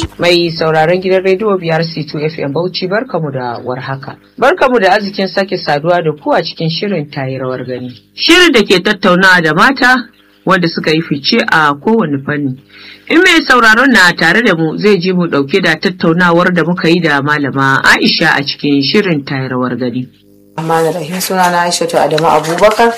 Mai sauraron gidan rediyo biyar C2 FM Bauchi barkamu da warhaka. Barkamu da arzikin sake saduwa da ku a cikin shirin tayi rawar gani. Shirin da ke tattaunawa da mata wanda suka yi fice a kowane fanni. In mai sauraron na tare da mu zai ji mu dauke da tattaunawar da muka yi da malama Aisha a cikin shirin tayi rawar gani. Amma da rahim suna na Aishatu Adamu Abubakar.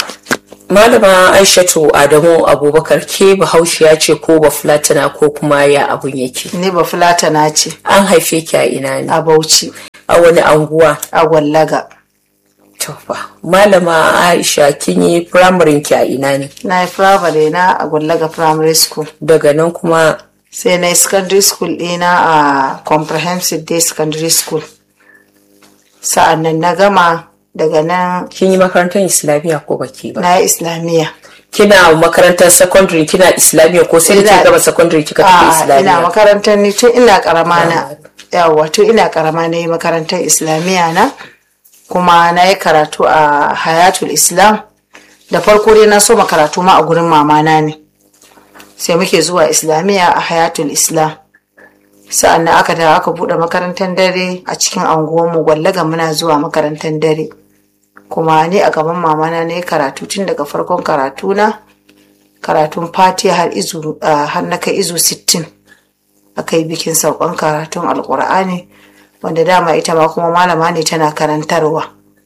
Malama Aishatu Adamu Abubakar ke bahaushiya ce ko bafulatana ko kuma ya abun yake. Ni ba fulatana ce An haife ki a ina ne? a Bauchi A wani anguwa? a Gwallaga. To fa. Malama Aisha kin yi firamarin ki a ina ne? Na yi firamare na a Gwallaga Primary School. Daga nan kuma Sai na yi secondary school ɗina a Comprehensive Day Secondary School. Sa'an nan na gama daga nan kin yi makarantar Islamiyya ko baki ba? na yi Islamiyya. Kina makarantar secondary kina Islamiyya ko sai da Ina- kika gama secondary kika tafi A'a, ina Islamiyya? makarantar ni tun ina karama na. Yawwa tun ina karama na yi makarantar Islamiyya na. Kuma na yi karatu a Hayatul Islam. Da farko dai na so karatu ma a gurin mamana ne. Sai muke zuwa Islamiyya a Hayatul Islam. Sa'an nan aka dawo aka buɗe makarantar dare a cikin anguwanmu gwallaga muna zuwa makarantar dare. Kuma ni a gaban mamana na yi karatu tun daga farkon karatu na. karatun fatiha har izu ah, har na kai izu 60 aka yi bikin saukan karatun alkur'ani wanda dama ita ma kuma malama ne tana karantarwa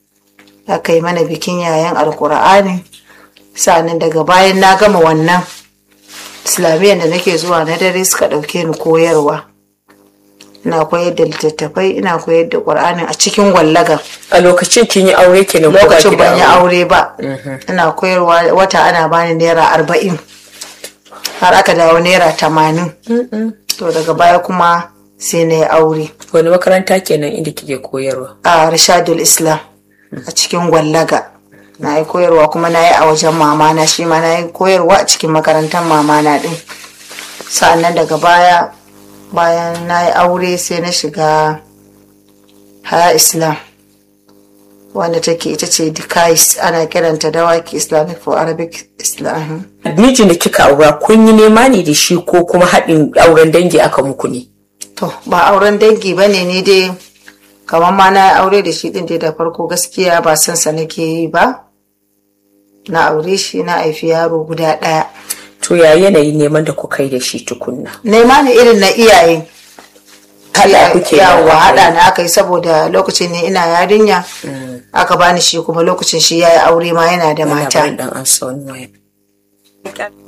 aka yi mana bikin yayan alkur'ani sa'annan daga bayan na gama wannan islamiyyar da nake zuwa na dare suka ɗauke ni koyarwa ina koyar da littattafai ina koyar da ƙur'ani a cikin gwallaga A lokacin kin yi aure kenan ko baki lokacin da ban yi aure ba ina koyarwa wata ana bani naira arba'in har aka dawo naira tamanin to daga baya kuma sai na yi aure Wani makaranta kenan inda kike koyarwa? a rashadul islam a cikin gwallaga na yi koyarwa kuma na yi a wajen mamana shi ma na yi koyarwa a cikin makarantar mamana din sa'annan daga baya bayan na yi aure sai na shiga haya islam wanda take ita ce dikais ana kiranta dawaki islamic for arabic islam Mijin da kika aura kun yi nema ne da shi ko kuma haɗin auren dangi aka muku ne? To, ba auren dangi ba ne ni dai, kamar ma na yi aure da shi ɗin dai da farko gaskiya ba son sa nake yi ba. Na aure shi na haifi yaro guda ɗaya. To ya yanayi neman da kuka yi da shi tukunna? Nema ne irin na iyaye. Haɗa kuke yawa da haɗa na aka yi saboda lokacin ne ina yarinya. Aka bani shi kuma lokacin shi ya yi aure ma yana da Yana mata. barin dan an sa wani waya.